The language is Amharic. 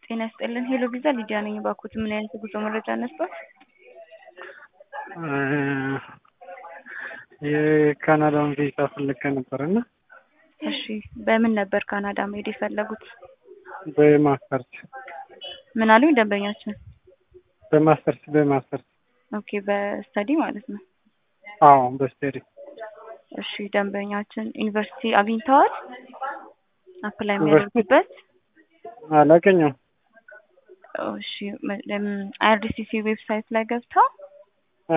ጤና ይስጥልን ሄሎ ቪዛ ሊዲያ ነኝ። ባኮት ምን አይነት የጉዞ መረጃ ነበር? የካናዳውን ቪዛ ፈልጌ ነበር እና እሺ በምን ነበር ካናዳ መሄድ የፈለጉት? በማስተርስ ምን አሉኝ ደንበኛችን? በማስተርስ በማስተርስ ኦኬ በስተዲ ማለት ነው። አዎ በስተዲ እሺ ደንበኛችን ዩኒቨርሲቲ አግኝተዋል? አፕላይ ዩኒቨርሲቲ? የሚያደርጉበት? አላገኘም። እሺ አይአርዲሲሲ ዌብሳይት ላይ ገብተው